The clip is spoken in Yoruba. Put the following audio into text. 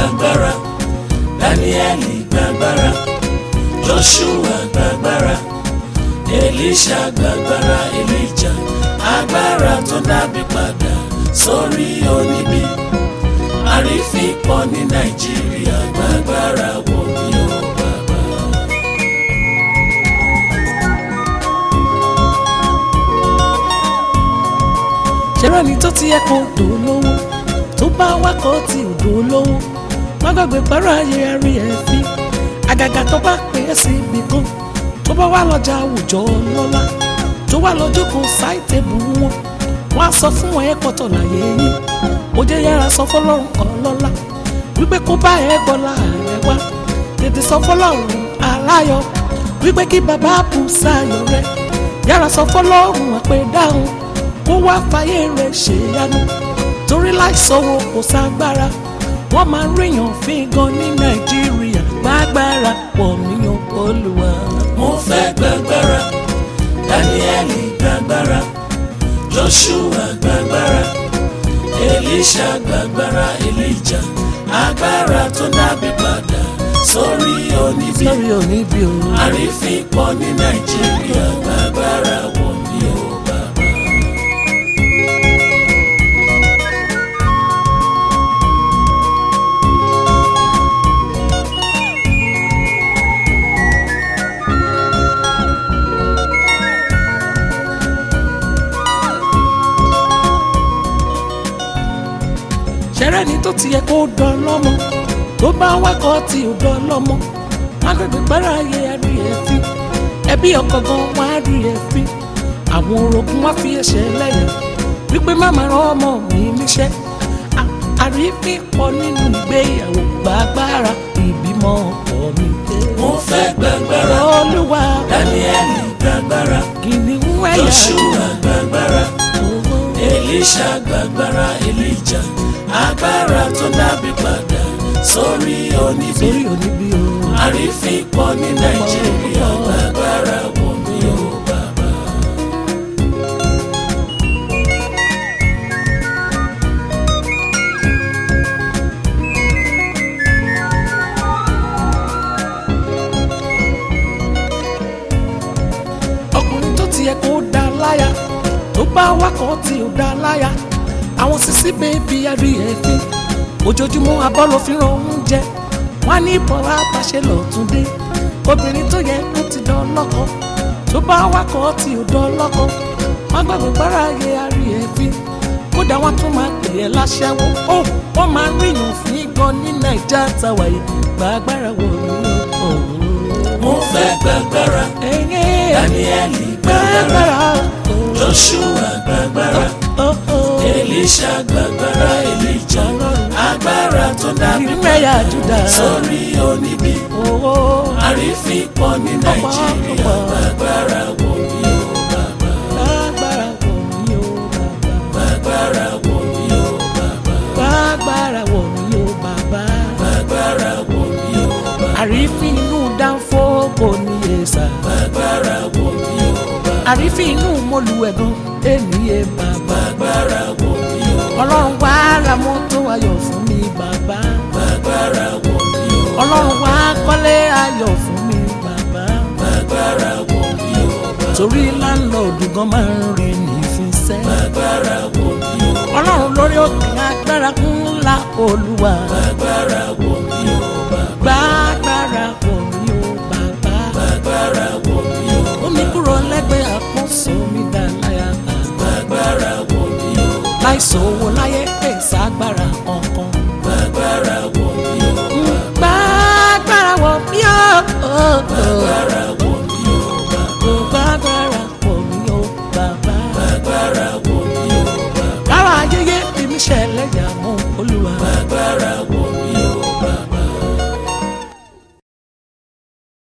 gbàgbára dáníẹ́lì gbàgbára joshua gbàgbára elisha gbàgbára elijah agbára tó dábì padà sórí oníbí àrífín pọ̀ ní nàìjíríà gbàgbára wò mí o bàbá. ṣẹ́rẹ́ ni tó ti yẹ kó dò lówó tó bá wákọ̀ tí ò dò lówó má gbàgbé pẹ́rọ ayé ẹ̀rí ẹ̀ fi àgàgà tó bá pè é sí ibì kan tó bá wà lọ́jà àwùjọ lọ́la tó wà lọ́jọ́ kan sáìtẹ́bù wọn wọ́n á sọ fún ẹ pọ̀tọ̀ láyé yín ó jẹ́ yára sọ fọlọ́run ọlọ́lá wípé kó bá ẹ gbọ́ láàrẹ wá tètè sọ fọlọ́run aláyọ̀ wípé kí bàbá bù sáyọ̀ rẹ yára sọ fọlọ́run àpè dáhùn kó wá fàyè rẹ̀ ṣèyanu torí láìsọ̀wọ́ kò ságbára wọ́n máa ń ríyàn fín gan ní nàìjíríà gbàgbára pọ̀ níyàn olùwà. mo fẹ́ gbàgbára dáníẹ́lì gbàgbára joshua gbàgbára elisha gbàgbára elijah agbára tó dábì padà sórí oníbí sórí òní bí o. àrífín pọ̀ ní nàìjíríà gbàgbára wò mí o bàbá. ṣẹ́rẹ́ ni tó ti yẹ kó dán lọ́mọ tó bá wákọ̀ tí ò dán lọ́mọ agbègbè gbára ayé ẹ̀rí ẹ̀ fi ẹbí ọkọ gan wá rí ẹ̀ fi àwọn orogún wá fi ẹsẹ̀ lẹ́yìn wípé má máa rán ọmọ mi níṣẹ́ À- àrífín pọ̀ nínú ìgbéyàwó gbàgbára ìbímọ ọkọ mi dé. mo fẹ́ gbàgbára olúwa dáníẹ́lì gbàgbára kìnìún ẹ̀yà joshua gbàgbára owó. elisha gbàgbára elijah agbára tó dábì padà sórí oníbí sórí òní bí o. àrífín pọ̀ ní nàìjíríà gbàgbára wò mí o bàbá. ọkùnrin tó ti yẹ kó dá láyà tó bá wákọ̀ tí ò dá láyà àwọn sisi bèbí ẹrí ẹ̀fín ojoojúmọ́ abọ́ ló fi ràn oúnjẹ wọn ní bọ́lá bàṣẹ lọ́tún dé obìnrin tó yẹ kó ti dán lọ́kọ tó bá wákọ̀ tí ò dán lọ́kọ wọn gbàgbé gbára ayé ẹrí ẹ̀fín kódà wọn tún máa pè é láṣẹ́wó ó wọ́n máa ń ríyàn fín gan ní nàìjà tàwa yìí gbàgbára wọ̀ ní ọ̀hún. mo fẹ́ gbàgbára ẹ̀yẹ́ dáníẹ́lì gbàgbára gbàgbára. joshua gbàgbára Oh, oh. elisha gbàgbára elijah agbára tó dábì ìrìnàyà júdà sórí oníbí owó àrífín pọ̀ ní nàìjíríà gbàgbára wò mí o bàbá. lágbára wọ̀ mí o bàbá Gbàgbára wò mí o bàbá. lágbára wọ̀ mí o bàbá Gbàgbára wò mí o bàbá. àrífín inú dánfó kò níye sà Gbàgbára wò mí o bàbá. àrífín inú mọ́lùwẹ̀gàn ènìyẹ bàbá Gbàgbára wò mí o bàbá. ọlọ́run wá ra mọ́tò ayọ̀ fún mi bàbá Gbàgbára wò mí o bàbá. ọlọ́run wá kọ́lé ayọ̀ fún mi bàbá Gbàgbára wò mí o bàbá. torí láńlọ́ọ̀dù gan máa ń rí nífisẹ́. Gbàgbára wò mí o bàbá. ọlọ́run lórí òkè agbára ńlá olúwa Gbàgbára wò mí o bàbá. gbàgbára wọ̀ mí o bàbá Gbàgbára wò mí o bàbá. omi kúrò lẹ́gbẹ̀ẹ́ àpọ́nso mi dá láyà Gbàgbára wò mí o bàbá. láìsọ owó